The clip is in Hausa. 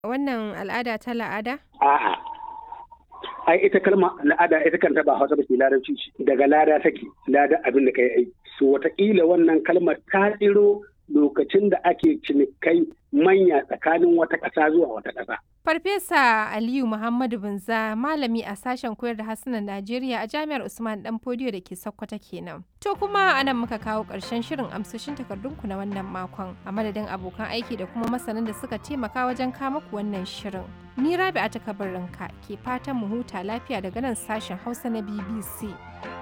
wannan al'ada ta la'ada? A'a. Ai ita kalma al'ada ita kanta ba Hausa ba ce larabci ce daga lada take lada abin da kai aiki. So wataƙila wannan kalmar ta tsiro lokacin da ake cinikai manya tsakanin wata ƙasa zuwa wata ƙasa. Farfesa Aliyu Muhammadu Binza malami a sashen koyar da harsunan Najeriya a Jami'ar Usman Dan Fodiyo da ke Sokoto kenan. To kuma anan muka kawo ƙarshen shirin amsoshin takardunku na wannan makon a madadin abokan aiki da kuma masanan da suka taimaka wajen kama ku wannan shirin. Ni Rabi'a ta kabarinka ke fatan mu huta lafiya daga nan sashen Hausa na BBC.